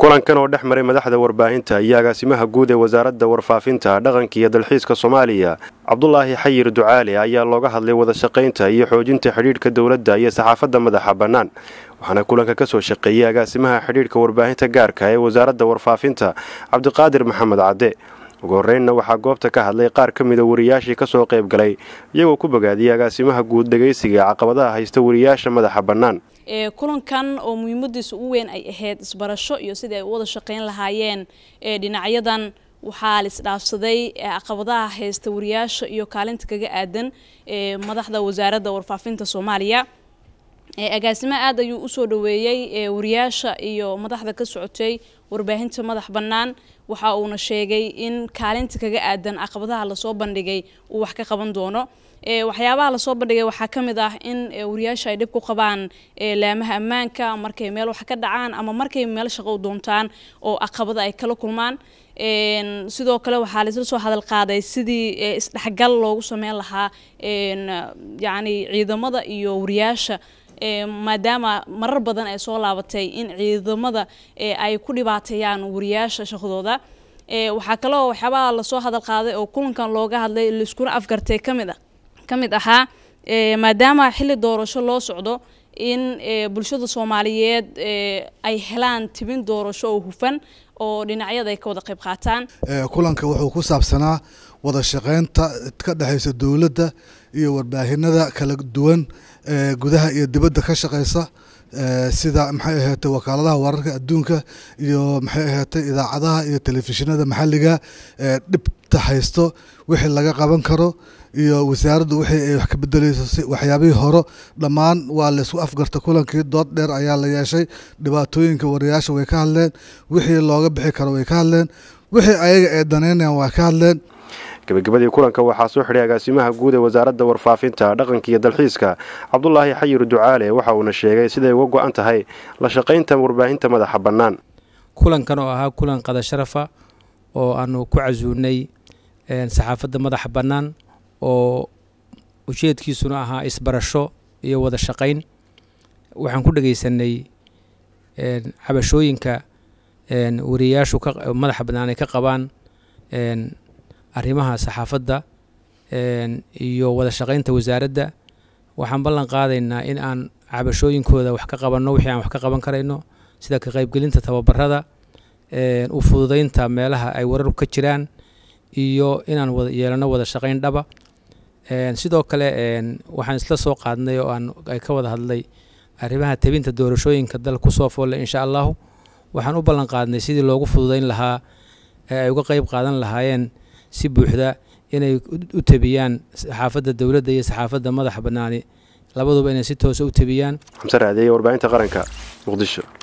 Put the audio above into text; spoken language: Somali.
kulankan oo dhex maray madaxda warbaahinta iyo agaasimaha guud ee wasaaradda warfaafinta dhaqanka iyo dalxiiska soomaaliya cabdulaahi xayir ducaale ayaa looga hadlay wada shaqaynta iyo xoojinta xidhiidhka dowladda iyo saxaafadda madaxa bannaan waxaana kulanka kasoo shaqeeyey agaasimaha xidhiidhka warbaahinta gaarka ee wasaaradda warfaafinta cabdiqaadir maxamed cadde ugu horreynna waxaa goobta ka hadlay qaar ka mida wariyaashii kasoo qayb galay iyagoo ku bogaadiyey agaasimaha guud dhegaysiga ee caqabadaha haysta wariyaasha madaxa bannaan kulankan oo muhiimadiisa ugu weyn ay ahayd isbarasho iyo sidii ay u wada shaqayn lahaayeen dhinacyadan waxaa laisdhaafsaday caqabadaha haysta wariyaasha iyo kaalinta kaga aadan madaxda wasaaradda warfaafinta soomaaliya agaasimaha aad ayuu usoo dhaweeyey wariyaasha iyo madaxda ka socotay warbaahinta madax bannaan waxa uuna sheegay in kaalinta kaga aadan caqabadaha lasoo bandhigay uu wax ka qaban doono waxyaabaha lasoo bandhigay waxaa ka mid ah in wariyaasha ay dhib ku qabaan laamaha ammaanka markay meel wax ka dhacaan ama markay meel shaqo u doontaan oo caqabada ay kala kulmaan sidoo kale waxaa laisla soo hadal qaaday sidii isdhexgal loogu sameyn lahaa yacni ciidamada iyo wariyaasha maadaama marar badan ay soo laabatay in ciidamada ay ku dhibaateeyaan wariyaasha shaqadooda waxaa kaloo waxyaabaha lasoo hadal qaaday oo kulankan looga hadlay laiskuna afgartay kamid a ka mid ahaa maadaama xilli doorasho loo socdo in bulshada soomaaliyeed ay helaan tibin doorasho oo hufan oo dhinacyada ay ka wada qayb qaataan kulanka wuxuu ku saabsanaa wada shaqeynta ka dhexeysa dowladda iyo warbaahinada kala duwan gudaha iyo dibadda ka shaqeysa sida maxay ahaatay wakaaladaha wararka adduunka iyo maxay ahaatay idaacadaha iyo telefishinada maxalliga ee dhibta haysto wixii laga qaban karo iyo wasaaraddu wixii ay wax ka bedeleyso waxyaabihii horo dhammaan waa laysku afgarta kulankii dood dheer ayaa la yeeshay dhibaatooyinka wariyaasha way ka hadleen wixii looga bixi karo way ka hadleen wixii ayaga ee daneynayan waa ka hadleen gabagabadii kulanka waxaa soo xidhay agaasimaha guud ee wasaaradda warfaafinta dhaqanka iyo dalxiiska cabdulaahi xayir ducaale waxa uuna sheegay siday uga go-an tahay la shaqaynta warbaahinta madaxa bannaan kulankan oo ahaa kulan qada sharafa oo aanu ku casuunay saxaafadda madaxa bannaan oo ujeedkiisuna ahaa isbarasho iyo wada shaqayn waxaan ku dhegeysanay cabashooyinka wariyayaashu madaxa bannaan ay ka qabaan arrimaha saxaafadda iyo wada shaqaynta wasaaradda waxaan ballan qaadaynaa in aan cabashooyinkooda wax ka qabanno wixii aan wax ka qaban karayno sida ka qaybgelinta tababarada u fududeynta meelaha ay wararku ka jiraan iyo inaan wada yeelano wada shaqayn dhaba sidoo kale waxaan isla soo qaadnay oo aan ay ka wada hadlay arrimaha tebinta doorashooyinka dal kusoo foolle insha allahu waxaan u ballan qaadnay sidii loogu fududeyn lahaa ee ay uga qeyb qaadan lahaayeen si buuxda inay u tebiyaan saxaafadda dowladda iyo saxaafadda madaxa bannaani labaduba inay si toosa u tebiyaan xamse raadeeye warbaahinta qaranka muqdisho